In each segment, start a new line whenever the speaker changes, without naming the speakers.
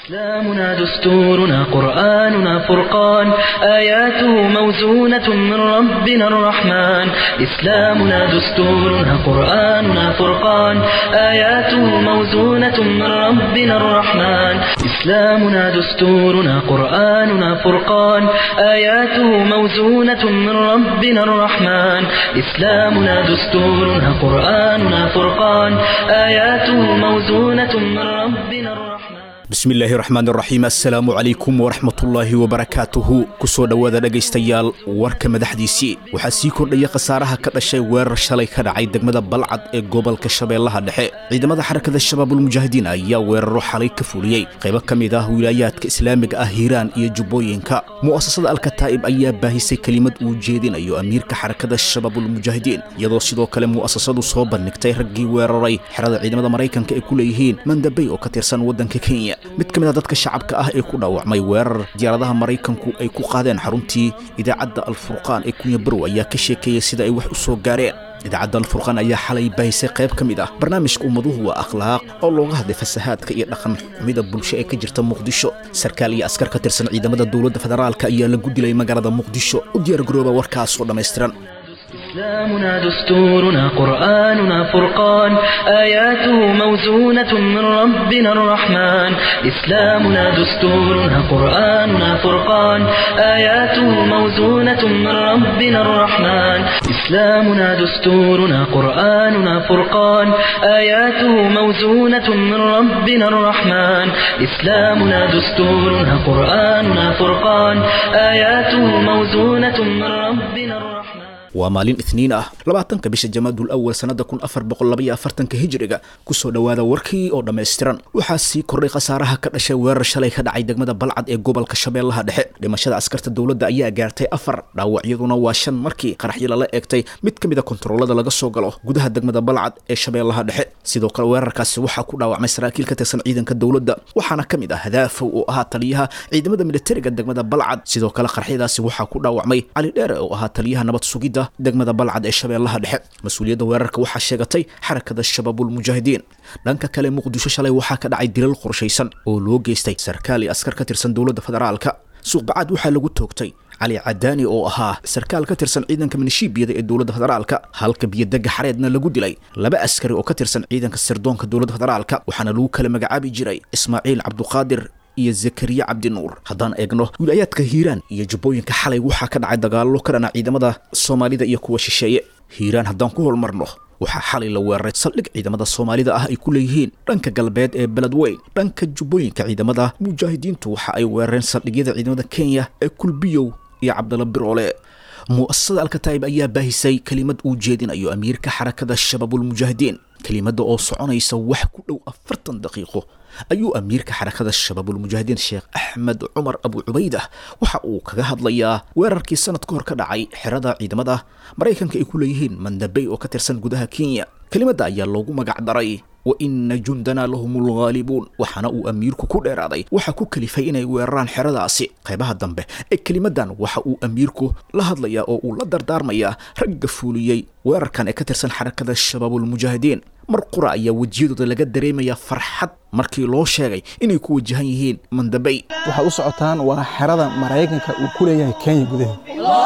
إسلامنا دستورنا قرآننا فرقان آياته موزونة من ربنا الرحمن إسلامنا دستورنا قرآننا فرقان آياته موزونة من ربنا الرحمن إسلامنا دستورنا قرآننا فرقان آياته موزونة من ربنا الرحمن إسلامنا دستورنا قرآننا فرقان آياته موزونة من ربنا الرحمن
bismillaahi raxmaan raxiim assalaamu calaykum waraxmatullaahi wabarakaatuhu kusoo dhowaada dhegaystayaal warka madaxdiisii waxaa sii kordhaya khasaaraha ka dhashay weerar shalay ka dhacay degmada balcad ee gobolka shabeellaha dhexe ciidamada xarakada shabaabulmujaahidiin ayaa weeraro xalay ka fuliyey qaybo ka mid ah wilaayaadka islaamiga ah hiiraan iyo jubbooyinka mu'asasada alkataa'ib ayaa baahisay kelimad uu jeedinayo amiirka xarakada shabaabulmujaahidiin iyadoo sidoo kale mu'asasadu soo bandhigtay raggii weeraray xerada ciidamada maraykanka ay ku leeyihiin mandabey oo ka tirsan waddanka kenya mid ka mid a dadka shacabka ah ee ku dhaawacmay weerar diyaaradaha maraykanku ay ku qaadeen xaruntii idaacadda alfurqaan ee kunya barow ayaa ka sheekeeyey sida ay wax u soo gaareen idaacadda alfurqaan ayaa xalay baahisay qayb ka mid ah barnaamijka ummaduhu waa akhlaaq oo looga hadlay fasahaadka iyo dhaqan xumida bulsho ee ka jirta muqdisho sarkaal iyo askar ka tirsan ciidamada dowladda federaalka ayaa lagu dilay magaalada muqdisho u diyaargarooba warkaasoo dhammaystiran
إسلامنا دستورنا قرآننا فرقان آياته موزونة من ربنا الرحمن إسلامنا دستورنا قرآننا فرقان آياته موزونة من ربنا الرحمن إسلامنا دستورنا قرآننا فرقان آياته موزونة من ربنا الرحمن إسلامنا دستورنا قرآننا فرقان آياته موزونة من ربنا الرحمن
waa maalin itniin ah labaatanka bisha jamaadul awal sannada kun afar boqol labaiyo afartanka hijiriga kusoo dhowaada warkii oo dhammaystiran waxaa sii kordhay khasaaraha ka dhashay weerar shalay ka dhacay degmada balcad ee gobolka shabeellaha dhexe dhimashada askarta dowladda ayaa gaartay afar dhaawacyaduna waa shan markii qaraxyo lala eegtay mid ka mid a kontaroolada laga soo galo gudaha degmada balcad ee shabeellaha dhexe sidoo kale weerarkaasi waxaa ku dhaawacmay saraakiil ka tirsan ciidanka dowladda waxaana ka mid ah hadaafow oo ahaa taliyaha ciidamada militariga degmada balcad sidoo kale qaraxyadaasi waxaa ku dhaawacmay cali dheere oo ahaa taliyaha nabad sugidda degmada balcad ee shabeellaha dhexe mas-uuliyadda weerarka waxaa sheegatay xarakada shabaabulmujaahidiin dhanka kale muqdisho shalay waxaa ka dhacay dilal qorshaysan oo loo geystay sarkaal iyo askar ka tirsan dowladda federaalka suuqbacaad waxaa lagu toogtay cali cadaani oo ahaa sarkaal ka tirsan ciidanka minishiibiyada ee dowladda federaalka halka biyodega xareedna lagu dilay laba askari oo ka tirsan ciidanka sirdoonka dowladda federaalka waxaana lagu kala magacaabi jiray ismaaciil cabduqaadir iyo zakariya cabdinuur haddaan eegno wilaayaadka hiiraan iyo jubbooyinka xalay waxaa ka dhacay dagaallo ka dhana ciidamada soomaalida iyo kuwa shisheeye hiiraan haddaan ku holmarno waxaa xalay la weeraray saldhig ciidamada soomaalida ah ay ku leeyihiin dhanka galbeed ee beledweyn dhanka jubbooyinka ciidamada mujaahidiintu waxa ay weerareen saldhigyada ciidamada kenya ee kulbiyow iyo cabdalla biroole mu'asasada alkataa'ib ayaa baahisay kelimad uu jeedinayo amiirka xarakada shabaabulmujaahidiin kelimada oo soconaysa wax ku dhow afartan daqiiqo ayuu amiirka xarakada shabaabulmujaahidiin sheekh axmed cumar abu cubaydah waxa uu kaga hadlayaa weerarkii sanad ka hor ka dhacay xerada ciidamada maraykanka ay ku leeyihiin mandabey oo ka tirsan gudaha kenya kelimadda ayaa loogu magac daray wa ina jundana lahum lghaalibuun waxaana uu amiirku ku dheeraaday waxaa ku kalifay inay weeraraan xeradaasi qaybaha dambe ee kelimadan waxa uu amiirku la hadlayaa oo uu la dardaarmayaa ragga fuuliyey weerarkan ee ka tirsan xarakada shabaabulmujaahidiin mar qura ayaa wejiyadooda laga dareemayaa farxad markii loo sheegay inay ku wajahan yihiin mandabey
waxaad u socotaan waa xerada maraykanka uu ku leeyahay kenya gudaheed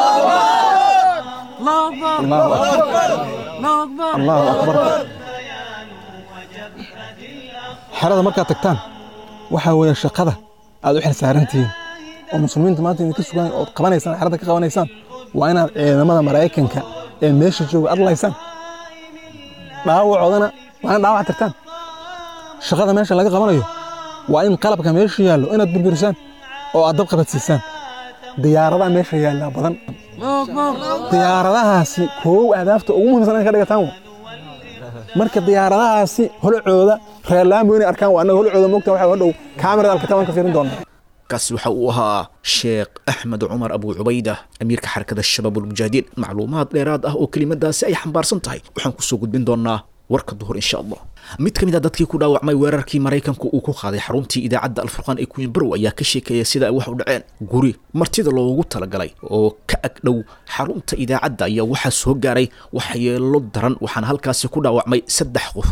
allahu akbar xerada markaad tagtaan waxaa weeye shaqada aad u xil saarantihiin oo muslimiinta maanta idinka sugaan ood qabanaysaan xerada ka qabanaysaan waa inaad ciidamada maraykanka ee meesha jooga adlaysaan dhaawacoodana waa in dhaawac tirtaan shaqada meesha laga qabanayo waa in qalabka meesha yaallo inaad burburisaan oo aad dab qabadsiisaan diyaaradaha meesha yaallaa badan diyaaradahaasi koow ahdaafta ugu muhiimsan inay ka dhigataan wa marka diyaaradahaasi holcooda reerlaamo inay arkaan waa annaga holcooda mogta waxa hadhow kaamirada alkitaab aan ka fiirin doonaa
kaasi waxa uu ahaa sheekh axmed cumar abu cubayda amiirka xarakada shabaabulmujaahidiin macluumaad dheeraad ah oo kelimadaasi ay xambaarsan tahay waxaan kusoo gudbin doonaa warka duhur insha allah mid ka mid a dadkii ku dhaawacmay weerarkii maraykanku uu ku qaaday xaruntii idaacadda alfurqaan ee kuwinbarow ayaa ka sheekeeya sida ay wax u dhaceen guri martida loogu talagalay oo ka ag dhow xarunta idaacadda ayaa waxaa soo gaaray waxyeelo daran waxaana halkaasi ku dhaawacmay saddex qofood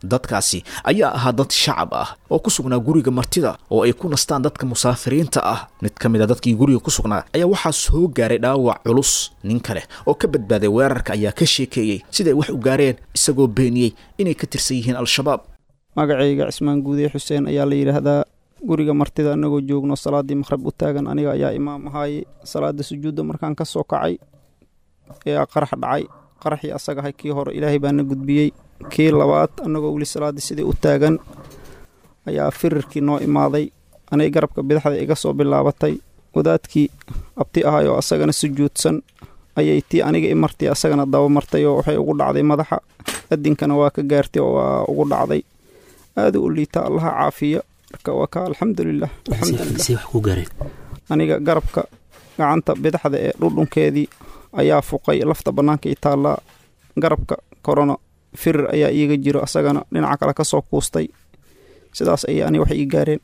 dadkaasi ayaa ahaa dad shacab ah oo ku sugnaa guriga martida oo ay ku nastaan dadka musaafiriinta ah mid ka mid a dadkii guriga ku sugnaa ayaa waxaa soo gaaray dhaawac culus nin kale oo ka badbaaday weerarka ayaa ka sheekeeyey siday wax u gaareen isagoo beeniyey inay ka tirsan yihiin al-shabaab
magacayga cismaan guudiye xuseen ayaa la yidhaahdaa guriga martida annagoo joogno salaaddii maqhrab u taagan aniga ayaa imaam ahaaye salaada sujuudda markaan ka soo kacay ee qarax dhacay qaraxii asagahay kii hore ilaahay baana gudbiyey kii labaad annagoo weli salaaddii sidii u taagan ayaa firirkii noo imaaday anay garabka bidaxda iga soo bilaabatay wadaadkii abti ahay oo asagana sujuudsan ayay tii aniga i martay asagana daba martay oo waxay ugu dhacday madaxa adinkana waa ka gaartay oo waa ugu dhacday aada u liita allaha caafiya marka waa ka alxamdulilah alxamdulilah aniga garabka gacanta bidaxda ee dhudhunkeedii ayaa fuqay lafta bannaankay taallaa garabka korona firir ayaa iiga jiro asagana dhinaca kale ka soo kuustay sidaas ayay ani waxay ii gaareen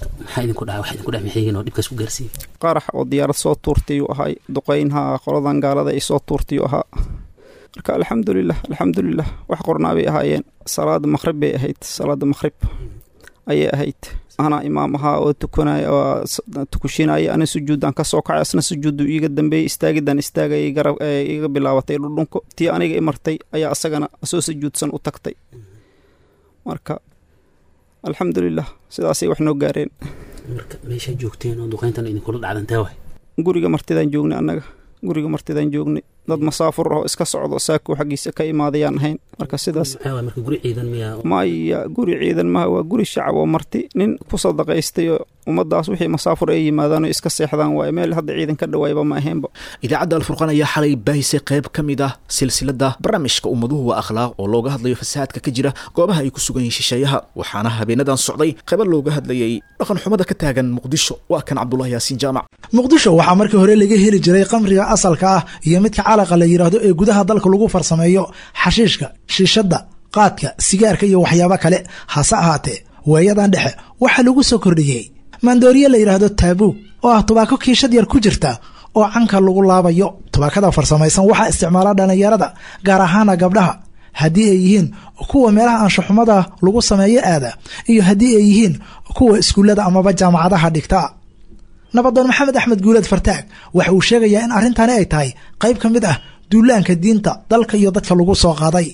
qarax oo diyaarad soo tuurtayuu ahay duqaynha qoladan gaalada ay soo tuurtayuu ahaa marka alxamdulilah alxamdulilah wax qornaa bay ahaayeen salaada maqhrib bay ahayd salaada maqhrib ayay ahayd anaa imaam ahaa oo tukanaya oo tukushinaya ana sujuuddaan ka soo kacay asna sujuuddu iiga dambeeyey istaagidaan istaagayay garab iga bilaabatay dhudhunko tii aniga i martay ayaa asagana soo sujuudsan u tagtay marka alxamdulilah sidaasay wax noo gaareen
marka meeshaa joogteen oo duqayntan idinkula dhacdantee waay
guriga martidaan joognay annaga guriga martidaan joognay dad masaafur ah oo iska socdo saako xaggiisa ka imaadayaan ahayn marka sidaas
marka guri ciidan miyaa
maya guri ciidan maha waa guri shacab oo marti nin ku sadaqaystay oo ummaddaas wixii masaafur ay yimaadaan oo iska seexdaan waaye meel hadda ciidan ka dhawaayba ma ahaynba
idaacadda alfurqaan ayaa xalay baahisay qayb ka mid ah silsilada barnaamijka ummaduhu waa akhlaaq oo looga hadlayo fasahaadka ka jira goobaha ay ku sugan yihiin shisheeyaha waxaana habeenadan socday qaybo looga hadlayay dhaqan xumada ka taagan muqdisho waa kan cabdulahi yaasiin jaamac
muqdisho waxaa markii hore laga heli jiray qamriga asalka ah iyo midka calaqa la yidhaahdo ee gudaha dalka lagu farsameeyo xashiishka shiishadda qaadka sigaarka iyo waxyaabo kale hase ahaatee weeyadan dhexe waxaa lagu soo kordhiyey maandooriye la yidhaahdo taabuug oo ah tubaako kiishad yar ku jirta oo canka lagu laabayo tubaakada farsamaysan waxaa isticmaala dhallinyarada gaar ahaana gabdhaha haddii ay yihiin kuwa meelaha anshaxumada lagu sameeyo aada iyo haddii ay yihiin kuwa iskuullada amaba jaamacadaha dhigta nabadoon maxamed axmed guuleed fartaag waxa uu sheegayaa in arrintani ay tahay qayb ka mid ah duulaanka diinta dalka iyo dadka lagu soo qaaday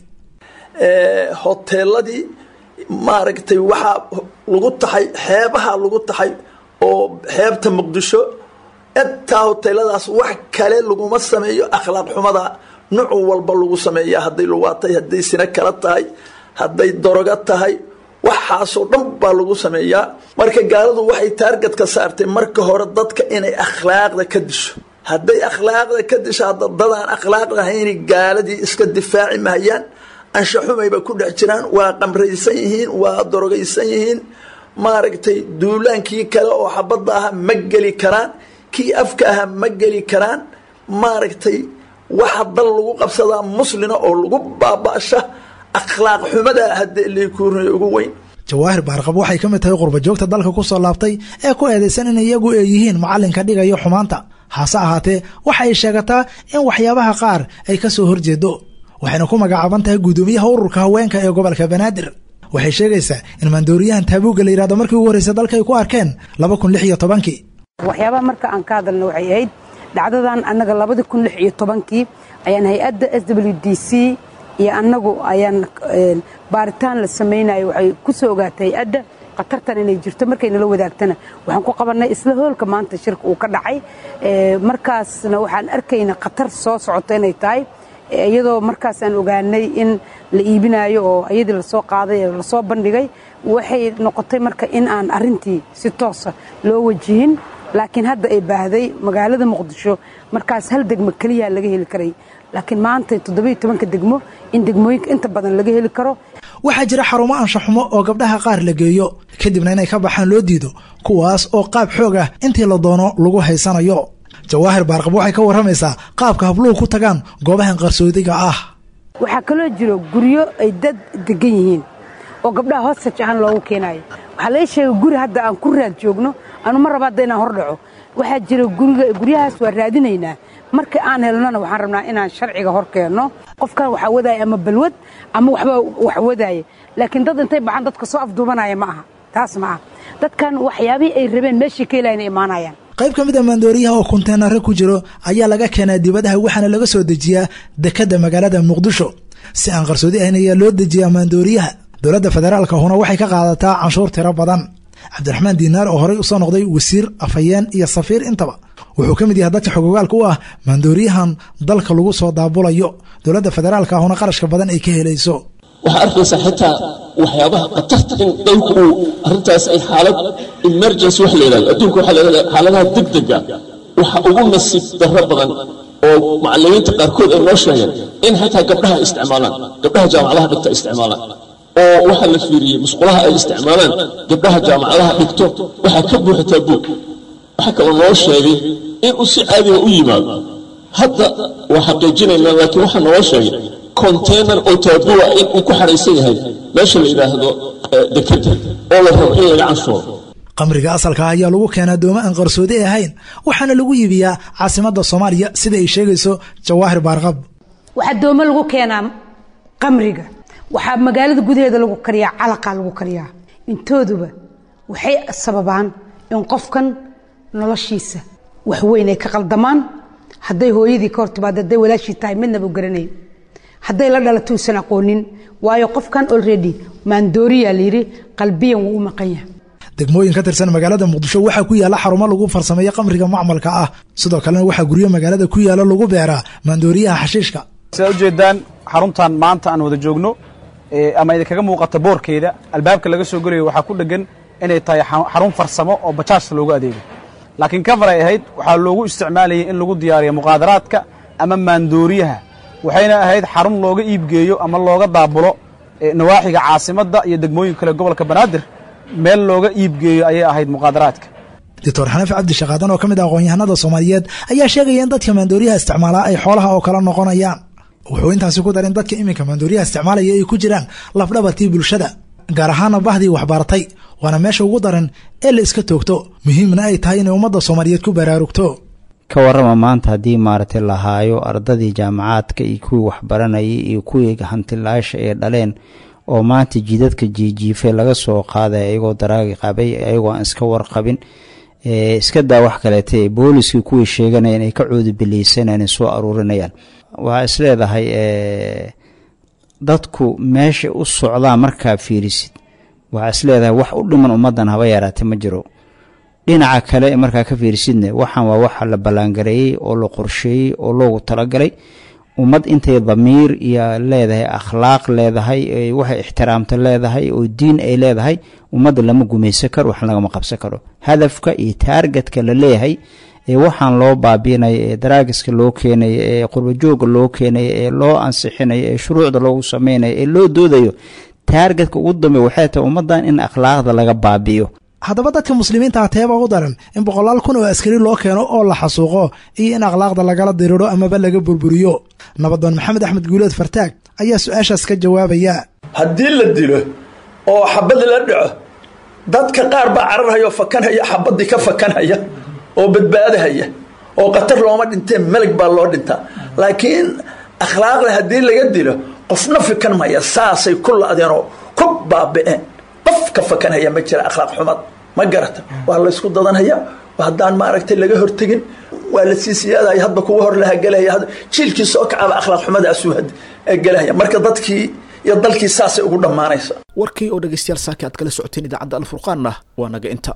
hoteeladii maaragtay waxaa lagu taxay xeebaha lagu taxay oo xeebta muqdisho intaa hoteeladaas wax kale laguma sameeyo akhlaaq xumada nuuc walba lagu sameeya hadday luwaatay hadday sina kala tahay hadday doroga tahay waxaasoo dhan baa lagu sameeyaa marka gaaladu waxay taargad ka saartay marka hore dadka inay akhlaaqda ka disho hadday akhlaaqda ka disho hadda dadaan akhlaaq lahayni gaaladii iska difaaci mahayaan anshaxumayba ku dhex jiraan waa qamraysan yihiin waa dorogaysan yihiin maaragtay duulaankii kale oo xabadda aha ma geli karaan kii afka aha ma geli karaan maaragtay waxa dal lagu qabsadaa muslina oo lagu baaba'sha akhlaaq xumada haddee leekuurnay ugu weyn
jawaahir baarqab waxay ka mid tahay qurbajoogta dalka ku soo laabtay ee ku eedaysan in iyagu ay yihiin macallinka dhigayo xumaanta hase ahaatee waxa ay sheegataa in waxyaabaha qaar ay ka soo horjeedo waxayna ku magacaaban tahay guddoomiyaha ururka haweenka ee gobolka banaadir waxay sheegaysaa in maandooriyahan taabuugga la yidhahdo markii ugu horreysay dalka ay ku arkeen laba kun lix iyo tobankii
waxyaabaha marka aan ka hadalna waxay ahayd dhacdadan annaga labada kun lix iyo tobankii ayaan hay-adda s w d c iyo annagu ayaan baaritaan la samaynayo waxay ku soo ogaatay hay-adda khatartan inay jirto markay nala wadaagtana waxaan ku qabannay isla hoolka maanta shirka uu ka dhacay markaasna waxaan arkayna khatar soo socoto inay tahay iyadoo markaasaan ogaanay in la iibinayo oo iyadii lasoo qaaday ee lasoo bandhigay waxay noqotay marka in aan arintii si toosa loo wajihin laakiin hadda ay baahday magaalada muqdisho markaas hal degmo keliya laga heli karay laakiin maanta toddobiyo tobanka degmo in degmooyinka inta badan laga heli karo
waxaa jira xarumo anshaxumo oo gabdhaha qaar la geeyo kadibna inay ka baxaan loo diido kuwaas oo qaab xoog ah intii la doono lagu haysanayo jawaahir baarqab waxay ka warramaysaa qaabka habluhu ku tagaan goobahan qarsoodiga ah
waxaa kaloo jiro guryo ay dad degan yihiin oo gabdhaha hostage ahaan loogu keenaayo waxaa laga sheegay guri hadda aan ku raad joogno anu ma raba hadda inaan hor dhaco waxaa jira guriga guryahaas waa raadinaynaa marka aan helnona waxaan rabnaa inaan sharciga hor keenno qofkan waxaa wadaaya ama balwad ama waxba wax wadaaya laakiin dad intay baxaan dadka soo afduubanaya ma aha taas ma aha dadkan waxyaabihii ay rabeen meeshii ka helayna imaanayaan
qayb ka mid a maandooriyaha oo konteenare ku jiro ayaa laga keenaa dibadaha waxaana laga soo dejiyaa dekadda magaalada muqdisho si aan qarsoodi ahayn ayaa loo dejiyaa maandooriyaha dowladda federaalka huna waxay ka qaadataa canshuur tiro badan cabdiraxmaan diinaar oo horey usoo noqday wasiir afhayeen iyo safiir intaba wuxuu ka mid yahay dadka xogogaalka u ah maandooriyahan dalka lagu soo daabulayo dowladda federaalka huna qarashka badan ay ka helayso
waxaa arkaysaa xitaa waxyaabaha khatarta in dhowrka uu arrintaas ay xaalad emergency wax la yidhahdo adduunka waxaa la yidhahdaa xaaladaha degdega waxa ugu nasiib darro badan oo macallimiinta qaarkood ay noo sheegeen in xitaa gabdhaha isticmaalaan gabdhaha jaamacadaha dhigta isticmaalaan oo waxaa la fiiriyey musqulaha ay isticmaalaan gabdhaha jaamacadaha dhigto waxaa ka buuxataa buug waxaa kaloo noo sheegay inuu si caadiga u yimaado hadda waa xaqiijinaynaa laakiin waxaa noo sheegay container oo taabua in uu ku xaraysan yahay meesha la yidhaahdo dekeda oo la rabo in laga canshuuro
qamriga asalka ah ayaa lagu keenaa dooma aan qarsoodi ahayn waxaana lagu iibiyaa caasimadda soomaaliya sida ay sheegayso jawaahir baarqab
waxaa doome lagu keenaa qamriga waxaa magaalada gudaheeda lagu kariyaa calaqaa lagu kariyaa intooduba waxay sababaan in qofkan noloshiisa wax weyn ay ka qaldamaan hadday hooyadii ka hortimaado hadday walaashii tahay midnaba garanayn hadday la dhalato uusan aqoonin waayo qofkan already maandooriyaa layidhi qalbiyan wuu u maqan yahay
degmooyin ka tirsan magaalada muqdisho waxaa ku yaalla xarumo lagu farsameeyo qamriga macmalka ah sidoo kalena waxaa guryo magaalada ku yaalla lagu beeraa maandooriyaha xashiishka
sidaad ujeedaan xaruntan maanta aan wada joogno ama idinkaga muuqata boorkeeda albaabka laga soo gelayo waxaa ku dhegan inay tahay xarun farsamo oo bajaajta loogu adeego laakiin kafar ay ahayd waxaa loogu isticmaalayay in lagu diyaariyo muqaadaraadka ama maandooriyaha waxayna ahayd xarun looga iibgeeyo ama looga daabulo nawaaxiga caasimadda iyo degmooyin kale gobolka banaadir meel looga iibgeeyo ayay ahayd muqaadaraadka
doctor xanafi cabdi shaqaadan oo ka mid ah aqoon-yahanada soomaaliyeed ayaa sheegaya in dadka maandooriyaha isticmaalaa ay xoolaha oo kala noqonayaan wuxuu intaasi ku darin dadka iminka maandooriyaha isticmaalaya ay ku jiraan lafdhabartii bulshada gaar ahaana bahdii waxbaratay waana meesha ugu daran ee la iska toogto muhiimna ay tahay inay ummadda soomaaliyeed ku baraarugto
ka warrama maanta haddii maaragtay la haayo ardadii jaamacaadka iyo kuwii waxbaranayay iyo kuwii hantilaasha ee dhaleen oo maanta jidadka jiijiifay laga soo qaaday ayagoo daraagi qabay ayagoo aan iska warqabin iska daa wax kaleete booliskii kuwii sheeganayaan ay ka coodubileysanayaan soo aruurinayaan waxaa isleedahay dadku meesha u socdaa markaa fiirisid waxaa isleedahay wax u dhiman ummaddan haba yaraatay ma jiro dhinaca kale markaa ka fiirisidne waxaan waa waxa la ballaangareeyey oo la qorsheeyey oo loogu talagalay ummad intay damiir iyo leedahay akhlaaq leedahay waxay ixtiraamta leedahay oo diin ay leedahay ummadda lama gumaysan karo wax lagama qabsan karo hadafka iyo taargetka la leeyahay ee waxaan loo baabiinayo ee daraagiska loo keenayo ee qurbajooga loo keenayo ee loo ansixinayo ee shuruucda loogu sameynayo ee loo doodayo taargetka ugu dambe waxay tahay ummaddan in akhlaaqda laga baabi'iyo
haddaba dadka muslimiinta ah teeba u daran in boqolaal kun oo askari loo keeno oo la xasuuqo iyo in akhlaaqda lagala diriro amaba laga burburiyo nabadoon maxamed axmed guuleed fartaag ayaa su-aashaas ka jawaabaya
haddii la dilo oo xabad la dhaco dadka qaar baa cararhaya oo fakanhaya xabadii ka fakanhaya oo badbaadahaya oo khatar looma dhintee meleg baa loo dhintaa laakiin akhlaaqda haddii laga dilo qofna fikan maya saasay ku la-deenoo ku baabi'een qof ka fakanhaya ma jira akhlaaq xumad ma garata waa laysku dadanhaya haddaan maaragtay laga hortegin waa la sii siyaadaya hadba kuwa hor laha gelaya jiilkii soo kacaba akhlaaq xumadaasuu gelaya marka dadkii iyo dalkii saasay ugu dhammaanaysa
warkii oo dhegaystayaal saaki aad kala socoteen idaacadda alfurqaanna waa naga inta